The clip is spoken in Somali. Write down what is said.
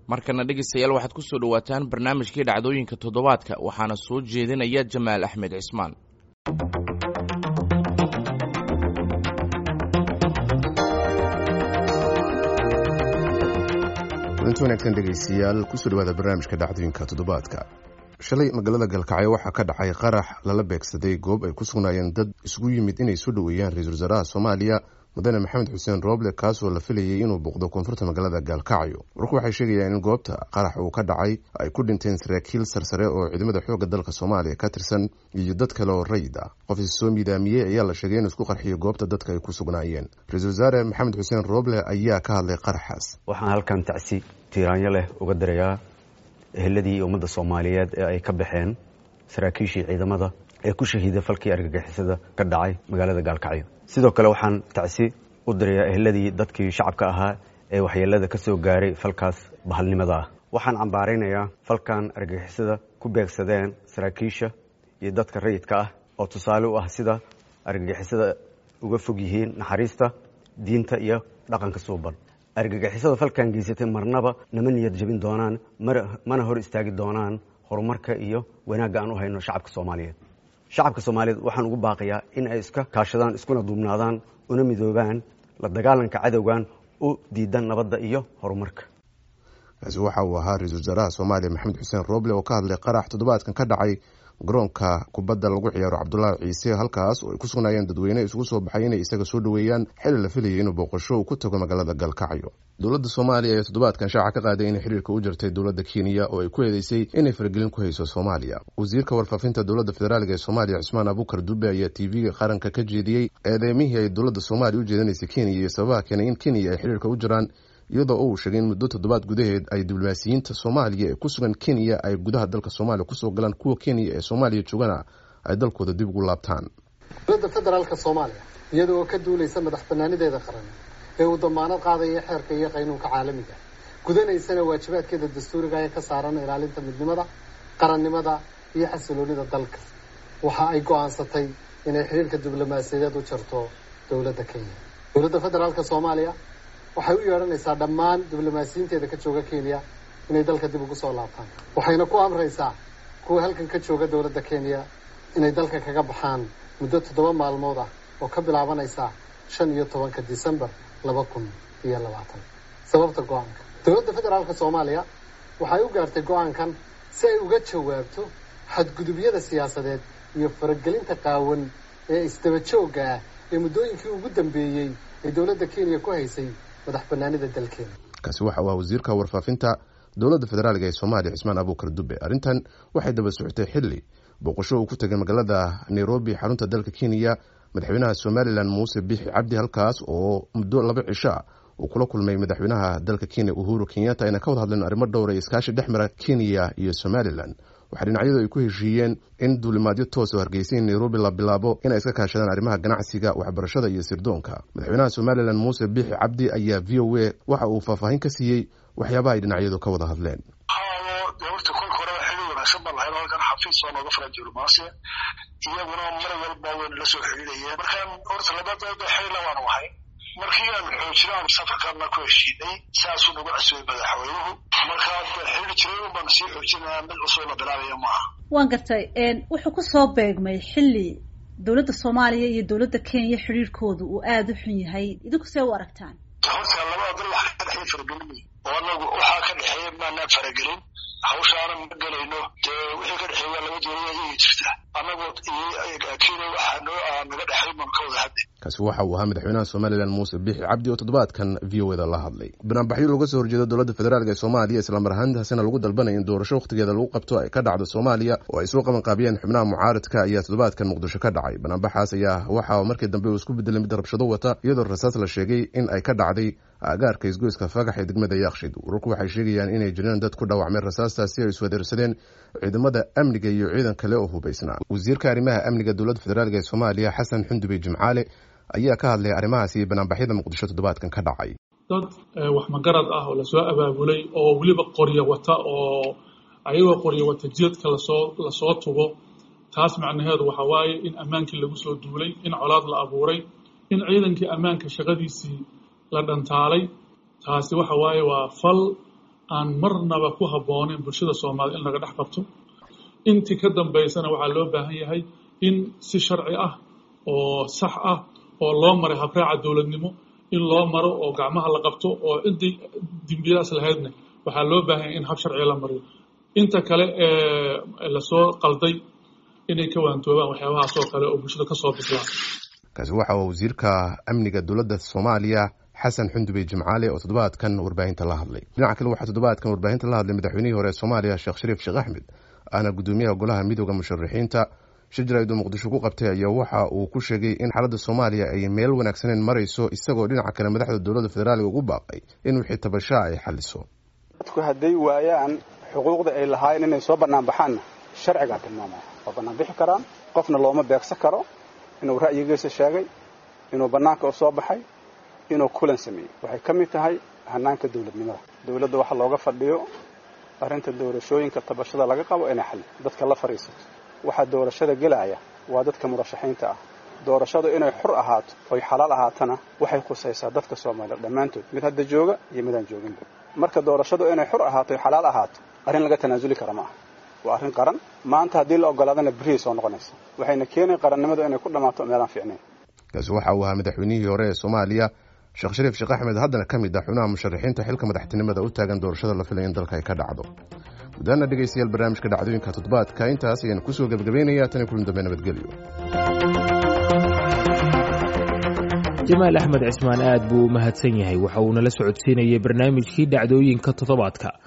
markana dhegeystayaal waxaad ku soo dhowaataan barnaamijkii dhacdooyinka toddobaadka waxaana soo jeedinaya jamaal axmed cismaan kulanti wanaagsan dhegaystayaal kusoo dhawaada barnaamijka dhacdooyinka toddobaadka shalay magaalada galkacyo waxaa ka dhacay qarax lala beegsaday goob ay ku sugnaayeen dad isugu yimid inay soo dhoweeyaan ra-iisul wasaaraha soomaaliya mudane maxamed xuseen rooble kaasoo la filayay inuu booqdo koonfurta magaalada gaalkacyo warku waxay sheegayaan in goobta qarax uu ka dhacay ay ku dhinteen saraakiil sarsare oo ciidamada xoogga dalka soomaaliya ka tirsan iyo dad kale oo rayid ah qof is soo miidaamiyey ayaa la sheegay inuu isku qarxiyo goobta dadka ay ku sugnaayeen ra-iisul wasaare maxamed xuseen rooble ayaa ka hadlay qaraxaas waxaan halkan tacsi tiiraanyo leh uga dirayaa eheladii ummadda soomaaliyeed ee ay ka baxeen saraakiishii ciidamada ee ku shahiiday falkii argagixisada ka dhacay magaalada gaalkacyo sidoo kale waxaan tacsi u dirayaa eheladii dadkii shacabka ahaa ee waxyeelada ka soo gaaray falkaas bahalnimada ah waxaan cambaaraynayaa falkan argagixisada ku beegsadeen saraakiisha iyo dadka rayidka ah oo tusaale u ah sida argagixisada uga fog yihiin naxariista diinta iyo dhaqanka suuban argagixisada falkan geysatay marnaba nama niyad jabin doonaan mana hor istaagi doonaan horumarka iyo wanaagga aan u hayno shacabka soomaaliyeed shacabka soomaaliyeed waxaan ugu baaqayaa in ay iska kaashadaan iskuna duubnaadaan una midoobaan la dagaalanka cadowgan u diidan nabadda iyo horumarka kaasi waxa uu ahaa ra-iisul wasaaraha soomaaliya maxamed xuseen rooble oo ka hadlay qarax toddobaadkan ka dhacay garoonka kubadda lagu ciyaaro cabdulaahi ciise halkaas oo ay ku sugnaayeen dadweyne isugu soo baxay inay isaga soo dhoweeyaan xili la filayay inuu booqasho uu ku tago magaalada galkacyo dowladda soomaaliya ayaa toddobaadkan shaaca ka qaaday inay xiriirka u jirtay dowladda kenya oo ay ku eedeysay inay faragelin ku hayso soomaaliya wasiirka warfaafinta dowladda federaaliga ee soomaaliya cismaan abukar dube ayaa t v-ga qaranka ka jeediyey eedeymihii ay dowladda soomaaliya u jeedinaysay kenya iyo sababaha keenay in kenya ay xiriirka u jiraan iyadoo uu sheegay in muddo toddobaad gudaheed ay diblomaasiyiinta soomaaliya ee ku sugan kenya ay gudaha dalka soomaaliya kusoo galaan kuwa kenya ee soomaaliya joogana ay dalkooda dib ugu laabtaan dowladda federaalka soomaaliya iyada oo ka duulaysa madax banaanideeda qaran ee uu damaanad qaadaya xeerka iyo qaynuunka caalamiga gudanaysana waajibaadkeeda dastuuriga ee ka saaran ilaalinta midnimada qarannimada iyo xasiloonida dalka waxa ay go-aansatay inay xiriirka diblomaasiyadeed u jarto dowladda kenya dowladda federaalka soomaaliya waxay u yeedhanaysaa dhammaan diblomaasiyiinteeda ka jooga kenya inay dalka dib ugu soo laabtaan waxayna ku amraysaa kuwa halkan ka jooga dowladda kenya inay dalka kaga baxaan muddo toddoba maalmood ah oo ka bilaabanaysa shan iyo tobanka disembar laba kun iyo labaatan sababta go-aanka dowladda federaalka soomaaliya waxay u gaartay go-aankan si ay uga jawaabto xadgudubyada siyaasadeed iyo faragelinta qaawan ee isdaba joogga ah ee muddooyinkii ugu dambeeyey ee dowladda kenya ku haysay madax banaanida dalkeena kaasi waxa uu ah wasiirka warfaafinta dowladda federaaliga ee soomaaliya cismaan abuukar dube arrintan waxay daba socotay xilli booqasho uu ku tegay magaalada nairobi xarunta dalka kenya madaxweynaha somalilan muuse bixi cabdi halkaas oo muddo laba cisho ah uu kula kulmay madaxweynaha dalka kenya uhuru kenyatta ayna ka wada hadleen arrimo dhowr ee iskaashi dhex mara kenya iyo somalilan waxaa dhinacyadu ay ku heshiiyeen in duulimaadyo toos oo hargeysa in nairobi la bilaabo inay iska kaashadaan arrimaha ganacsiga waxbarashada iyo sirdoonka madaxweynaha somalilan muuse bixi cabdi ayaa v o a waxa uu faahfaahin ka siiyey waxyaabaha ay dhinacyadu ka wada hadleen horta kolka horeba xili wanaagsan baan lahayn halkan xafiis oo nooga furan diblomaasiya iyaguna mar walba waynu la soo xiriirayeen markaan horta labadooda xilila waanu ahay markii aan xoojino aan safarkaana ku heshiinay saasuu nagu casuubay madaxweynuhu markaa xili jiray un baan sii xoojinaya mid cusub la bilaabaya maaha waan gartay wuxuu ku soo beegmay xilli dowladda soomaaliya iyo dowladda kenya xiriirkooda uu aada u xun yahay idinku see u aragtaan horta labada dal waxa ka dhexeeya faragelin oo anagu waxaa ka dhexeeya maanaan faragelin hawshaana ma gelayno dee wixii ka dhexeeya laba doonaya iyay jirta annagu kenya waxaa noo naga dhexay baan ka wada hadlay kaasi waxa uu ahaa madaxweynaha somalilan muuse bixi cabdi oo toddobaadkan v o eda la hadlay banaanbaxyo looga soo horjeedo dowladda federaalk ee soomaaliya islamar ahaantaasina lagu dalbanaya in doorasho wakhtigeeda lagu qabto ay ka dhacdo soomaaliya oo ay soo qabanqaabiyeen xubnaha mucaaradka ayaa toddobaadkan muqdisho ka dhacay banaanbaxaas ayaa waxa markii dambe uu isku bedelay mid rabshado wata iyadoo rasaas la sheegay in ay ka dhacday agaarka isgoyska fagax ee degmada yaakshid wararku waxay sheegayaan inay jireen dad ku dhaawacmeen rasaastaasi ay iswadeersadeen ciidamada amniga iyo ciidan kale oo hubaysnaa wasiirka arrimaha amniga dowladda federaalk ee soomaaliya xasan xundubey jimcaale ayaa ka hadlay arrimahaasi iyo banaanbaxyada muqdisho toddobaadkan ka dhacay dad wax magarad ah oo lasoo abaabulay oo weliba qoryo wata oo ayagoo qoryo wata jeedka lasoo lasoo tugo taas macnaheedu waxa waaye in ammaankii lagu soo duulay in colaad la abuuray in ciidankii ammaanka shaqadiisii la dhantaalay taasi waxa waaye waa fal aan marnaba ku habbooneyn bulshada soomaaliyed in laga dhex qabto intii ka dambaysana waxaa loo baahan yahay in si sharci ah oo sax ah oo loo maray habraaca dowladnimo in loo maro oo gacmaha la qabto oo intii dembiyadaas lahaydna waxaa loo baahan yahay in hab sharciga la mariyo inta kale ee lasoo qalday inay ka waantoobaan waxyaabahaas oo kale oo bulshada kasoo bislaan kaasi waxa uu wasiirka amniga dowladda soomaaliya xasan xundubey jimcaale oo toddobaadkan warbaahinta la hadlay dhinaca kale waxaa toddobaadkan warbaahinta la hadlay madaxweynihii hore ee soomaaliya sheekh shariif sheekh axmed ahna guddoomiyaha golaha midooda musharaxiinta shir jaraa'id uu muqdisho ku qabtay ayaa waxa uu ku sheegay in xaaladda soomaaliya ay meel wanaagsaneyn marayso isagoo dhinaca kale madaxda dowladda federaaliga ugu baaqay in wixii tabashaa ay xaliso dadku hadday waayaan xuquuqda ay lahaayeen inay soo bannaan baxaanna sharcigaa tilmaamaya waa bannaan bixi karaan qofna looma beegsan karo inuu ra'yigiisa sheegay inuu bannaanka u soo baxay inuu kulan sameeyey waxay ka mid tahay hanaanka dowladnimada dowladda waxa looga fadhiyo arrinta doorashooyinka tabashada laga qabo inay xalli dadka la fadhiisato waxaa doorashada gelaya waa dadka murashaxiinta ah doorashadu inay xur ahaato oy xalaal ahaatana waxay khusaysaa dadka soomaaliya dhammaantood mid hadda jooga iyo midaan jooginba marka doorashadu inay xur ahaato oy xalaal ahaato arrin laga tanaasuli kara ma aha waa arrin qaran maanta haddii la ogolaadana berihii soo noqonaysa waxayna keenay qarannimadu inay ku dhammaato meelaan fiicnayn kaasi waxa uu ahaa madaxweynihii hore ee soomaaliya sheekh shariif sheekh axmed haddana ka mid ah xubnaha musharaxiinta xilka madaxtinimada u taagan doorashada la filaya in dalka ay ka dhacdo gudaana dhegaystayaal barnaamijka dhacdooyinka toddobaadka intaas ayaan kusoo gebagabaynayaa tan iyo kulan dambe nabadgelyo jamaal axmed cismaan aad buu u mahadsan yahay waxa uuna la socodsiinayay barnaamijkii dhacdooyinka toddobaadka